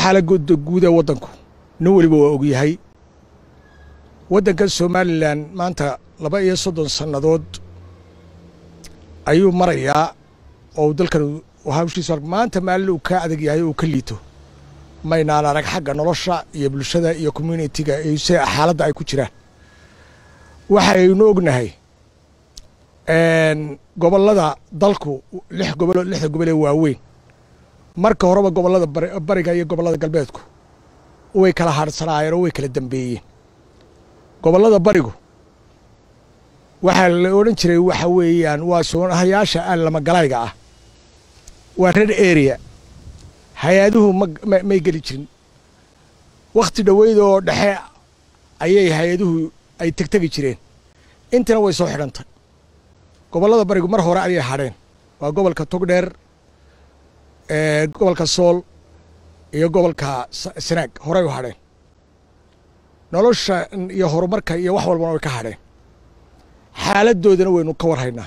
xaalagooda guud ee waddanku nin weliba waa ogyahay waddankan somalilan maanta laba iyo soddon sannadood ayuu marayaa oo dalkan hawshiisa maanta maalin uu ka adag yahay uu ka liito maynaan arag xagga nolosha iyo bulshada iyo communitiga se xaaladda ay ku jiraan waxaynu ognahay gobollada dalku lix gobolo lixda gobol ee waaweyn marka horeba gobollada bariga iyo gobollada galbeedku way kala hadhsanaayeen oo way kala dambeeyeen gobollada barigu waxaa la odhan jiray waxa weeyaan waa soonahayaasha aan lamagalayga ah waa red area hay-aduhu may geli jirin wakhti dhoweyd oo dhexe ayay hay-aduhu ay tegtegi jireen intina way soo xidhantay gobollada barigu mar hore ayay hadheen waa gobolka togdheer gobolka sool iyo gobolka sanaag horey u hadheen nolosha iyo horumarka iyo wax walbana way ka hadheen xaaladdoodana waynu ka warhaynaa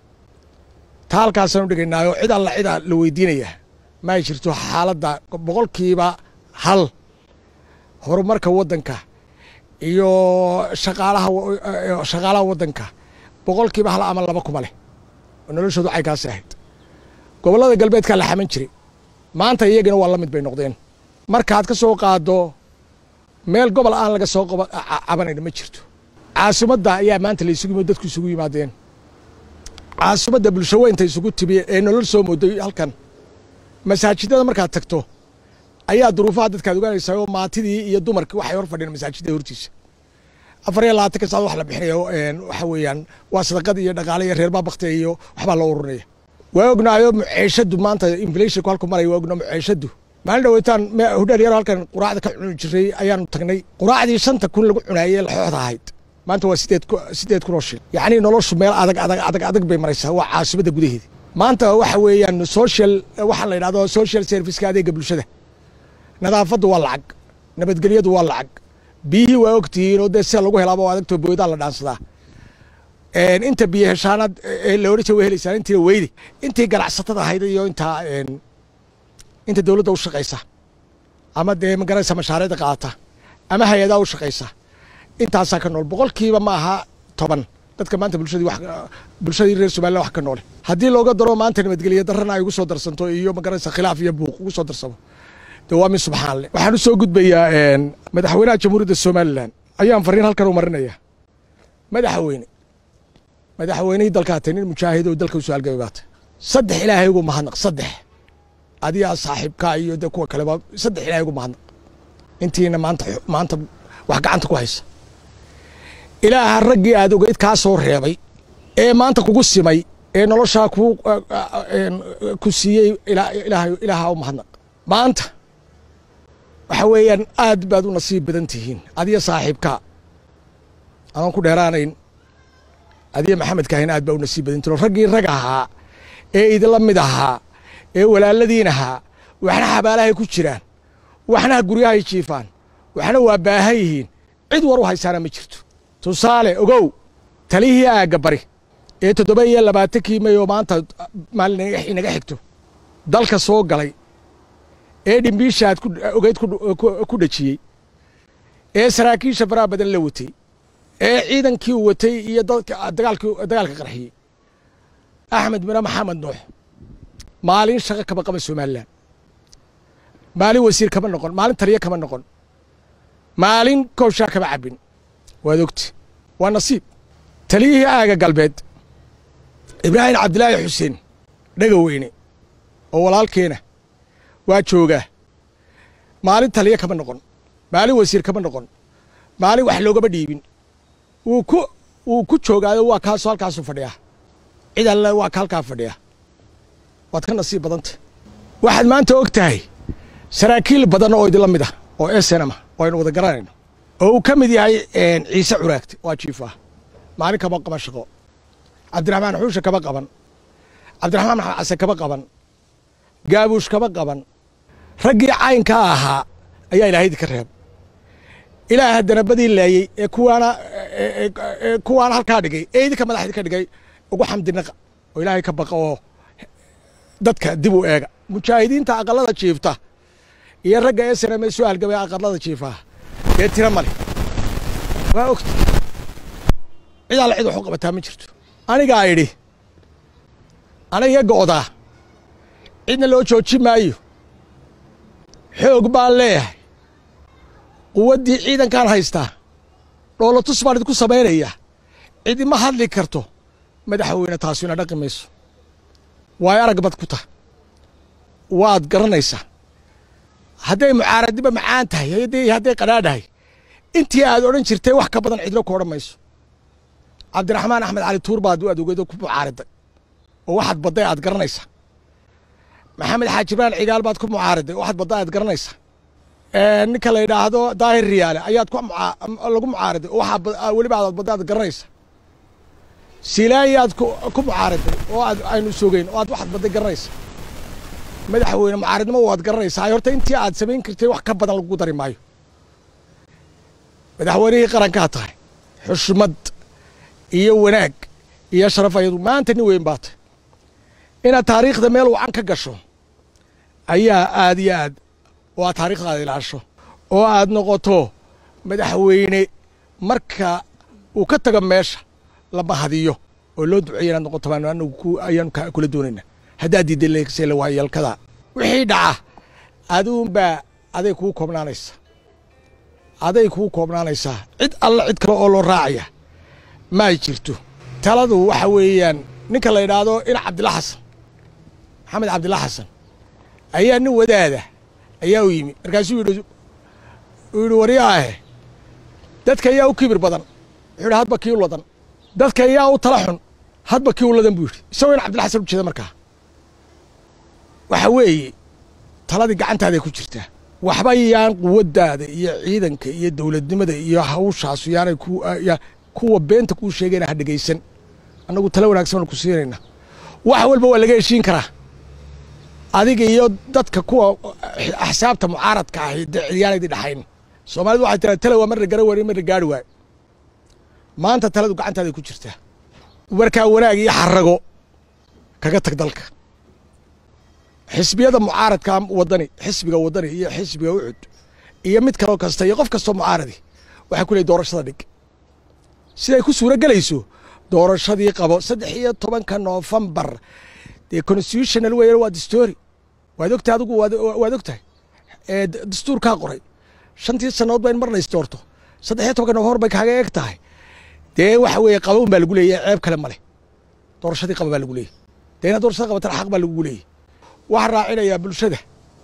taa halkaasaanu dhigaynaayo cid alla cidaa la weydiinayaa ma ay jirto xaaladda boqolkiiba hal horumarka waddanka iyo shaqaalaha shaqaalaha waddanka boqolkiiba hal ama laba kuma leh oo noloshoodu caykaasi ahayd gobollada galbeedkaa la xaman jiray maanta iyagana waa la mid bay noqdeen markaad ka soo qaaddo meel gobol aan laga soo cabanayna ma jirto caasimadda ayaa maanta la isugu yimid dadku isugu yimaadeen caasimadda bulsho weynta isugu timi ee nolol soo mooday halkan masaajidada markaad tagto ayaa duruufaha dadkaad ogaanaysaa oo maatidii iyo dumarkii waxay hor fadhiyeen masaajidda hortiisa afar iyo labaatanka saad wax la bixinayo waxa weeyaan waa sadaqad iyo dhaqaale iyo reerbaa baktiya iyo waxbaa loo ururinaya waa ognaayo muceeshadu maanta inflationku halku maraya waa ognaa muceeshadu maalin dhaweytaan hudheer yaro halkan quraacda ka cuni jiray ayaanu tagnay quraacdii shanta kun lagu cunaayey laxooxda ahayd maanta waa sideed sideed kun oo shil yacni noloshu meel adag adag adag adag bay maraysaa waa caasimadda gudaheeda maanta waxa weeyaan social waxaa la yidhahdo social serviceka adeega bulshada nadaafaddu waa lacag nabadgelyadu waa lacag biyihii waa ogtihiin oo dee sida lagu helaaba oo adagtoo boodaa la dhaansadaa inta biyo heshaanaad la odhan jira way helaysaan intiina weydi intii ganacsatada ahayd iyo intaa inta dowladda u shaqaysa ama dee magaraysa mashaariicda qaata ama hay-adaa u shaqaysa intaasaa ka nool boqolkiiba ma aha toban dadka maanta bulshadii wax bulshadii reer somaliland wax ka noole haddii looga daro maanta nabadgelyo darrana ay ugu soo darsanto iyo magaraysa khilaaf iyo buuq ugu soo darsamo de waa min subxaan leh waxaan u soo gudbayaa madaxweynaha jamhuuriyadda somalilan ayaan fariin halkan u marinaya madaxweyne madaxweynihii dalkaa tay nin mujaahid oo dalka usoo halgamay baata saddex ilaahay ugu mahadnaq saddex adigaa saaxiibkaa iyo de kuwa kaleba saddex ilaahay ugu mahadnaq intiina maanta maanta wax gacanta ku haysa ilaaha raggii aad ogeyd kaa soo reebay ee maanta kugu simay ee noloshaa ku ku siiyey ilaaha u mahadnaq maanta waxa weeyaan aad baad u nasiib badan tihiin adiyo saaxiibkaa adoon ku dheeraanayn adiyo maxamed kaahin aad baa u nasiib badan tihin raggii rag ahaa ee idinla mid ahaa ee walaaladiin ahaa waxna xabaalahay ku jiraan waxna guryahay jiifaan waxna waa baahan yihiin cid war u haysaana ma jirto tusaale ogow talihii aagga bari ee toddoba iyo labaatankii may oo maanta maalin inaga xigto dalka soo galay ee dhimbiishaad ogeyd ku dhejiyey ee saraakiisha faraha badan la watay ee ciidankii u watay iyo dagaalka qarxiyey axmed mine maxamed nuux maalin shaqo kama qaban somalilan maalin wasiir kama noqon maalin taliyo kama noqon maalin kooshaa kama cabbin waad ogti waa nasiib taliyihii aaga galbeed ibraahim cabdilaahi xuseen dhega weyne oo walaalkeena waa joogaa maalin taliyo kama noqon maalin wasiir kama noqon maalin wax loogama dhiibin wuu ku wuu ku joogaayo waa kaasoo halkaasu fadhiyaa cid alle waa ka halkaa fadhiya waad ka nasiib badanta waxaad maanta og tahay saraakiil badan oo idinla mid ah oo esenama oo aynu wada garanayno oo uu ka mid yahay ciise curaagte waa jiifa maalin kama qaban shaqo cabdiraxmaan xuushe kama qaban cabdiraxmaan maxamed case kama qaban gaabuush kama qaban raggii caynkaa ahaa ayaa ilaahay idinka reeb ilaah haddana badii laayey ee kuwaana ee kuwaana halkaa dhigay ee idinka madax idinka dhigay ugu xamdinaqa oo ilaahay ka baqa oo dadka dib u eega mujaahidiinta aqalada jiifta iyo ragga esrame soo halgamay aqarlada jiifaha dee tira male waa ogta cid alla cid wax u qabataa ma jirto anigaa idhi aniga go'daa cidna loo joojin maayo xoog baan leeyahay quwaddii ciidankaan haystaa dhoolatus baan idinku samaynayaa cidima hadli karto madaxweyne taasu ina dhaqi mayso waayo arag bad ku tah waad garanaysaa hadday mucaaradniba macaan tahay hadday qadhaadhahay intii aad odhan jirtay wax ka badan cidlo ku odhan mayso cabdiraxmaan axmed cali tuur baad u adogeedo ku mucaariday oo waxaad badday aad garanaysaa maxamed xaaji ibraan cigaal baad ku mucaariday oo waxaad badday aad garanaysaa ninka la yidhaahdo daahir riyaale ayaad lagu mucaariday oo waxaa weliba aad badday aad garanaysaa silaayaad ku mucaariday oo aad aynu sogeyn oo aad waxaad badday garanaysaa madaxweyne mucaaridnimo waad garanaysaa horta intii aad samayn kartay wax ka badan lagu dari maayo madaxweynihii qarankaa tahay xushmad iyo wanaag iyo sharaf ayadu maanta nin weyn baa tahy inaad taariikhda meel wacan ka gasho ayaa aad iyo aad oo aad taariikhdaada ilaasho oo aad noqoto madaxweyne marka uu ka tago meesha lama hadiyo oo loo duceeya inaad noqoto baan anagu ayaanu kula doonayna haddaad diidda leegsela waayalkada wixii dhaca aduunbaa aday kuu koobnaanaysa aday kuu koobnaanaysaa cid alla cid kale oo loo raacaya ma ay jirto taladu waxa weeyaan ninka la yidhaahdo ina cabdilla xasan maxamed cabdilla xasan ayaa nin wadaada ayaa u yimi markaasuu yidhi uu yidhi waryaahe dadka ayaa u kibir badan wuxuu yidhi hadba kii u ladan dadka ayaa u tala xun hadba kii u ladan buu yidhi isagoo ina cabdilla xasan u jeeda markaa waxa weeye taladii gacantaaday ku jirtaa waxba yaan quwaddaada iyo ciidanka iyo dowladnimada iyo hawshaasu yaanay kuwa beenta kuu sheegayna ha dhegaysan annagu tala wanaagsan baanu ku siinayna wax walba waa laga heshiin karaa adiga iyo dadka kuwa axsaabta mucaaradka ahi dee cidyaanaydii dhaxayn soomaalidu waxay tiraa tala waa marna gara waari marna gaari waayo maanta taladu gacantaaday ku jirtaa markaa wanaag iyo xarago kaga tag dalka xisbiyada mucaaradka wadani xisbiga wadani iyo xisbiga ucud iyo mid kaloo kasta iyo qof kastoo mucaaradi waxay ku leey doorashada dhig siday ku suuro gelayso doorashadii qabo saddex iyo tobanka noofembar dee constitutional weeyaan waa dastoori waad ogtahay adigu waad ogtahay dastuurkaa qoray shantii sannadood ba in marna isdoorto saddex iyo tobanka noofembar bay kaaga eeg tahay dee waxa weeye qaban baa lagu leeyahy ceeb kale male doorashadii qaba baa lagu leeyahy dee inaad doorashada qabatana xaq baa lagugu leeyahy waxaan raacinayaa bulshada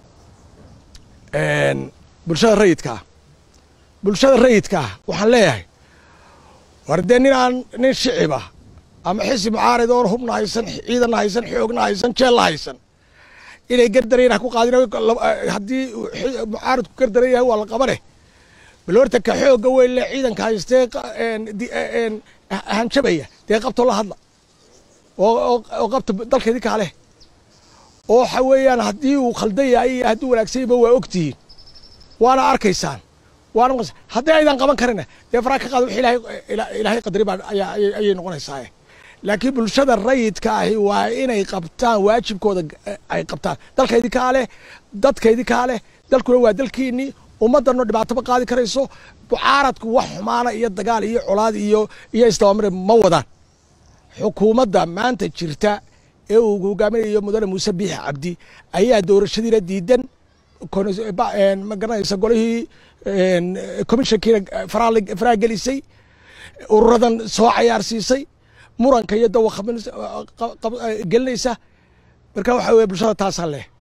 bulshada rayidka ah bulshada rayidka ah waxaan leeyahay war dee nin aan nin shicib ah ama xisi mucaarid oon hubna haysan ciidanna haysan xoogna haysan jeella haysan inay gardarayna ku qaadin haddii mucaaridku gardaran yahay waa la qabane bal horta ka xoogga weyn le ciidanka haystee hanjabaya dee qabto la hadla oo qabta dalkeedii kaa leh oo waxa weeyaan haddii uu khaldan yahay iyo hadduu wanaagsan yahba waa ogtihiin waana arkaysaan waana maqas haddii aydan qaban karina dee faraa ka qaada wix ilaahay ilaahay qadari baa ayaa ayay noqonaysaa laakiin bulshada rayidka ahi waa inay qabtaan waajibkooda ay qabtaan dalkaydii kaa leh dadkaydii kaa leh dalkuna waa dalkiinnii ummaddanno dhibaato ma qaadi karayso mucaaradku wax xumaana iyo dagaal iyo colaad iyo iyo isdabamare ma wadaan xukuumadda maanta jirta ee uu hogaaminayo mudane muuse biixi cabdi ayaa doorashadiina diidan ma garanaysa golihii commissionkiina faraa gelisay ururadan soo cayaarsiisay muranka iyo dawa gelinaysa marka waxa weye bulshada taasaa leh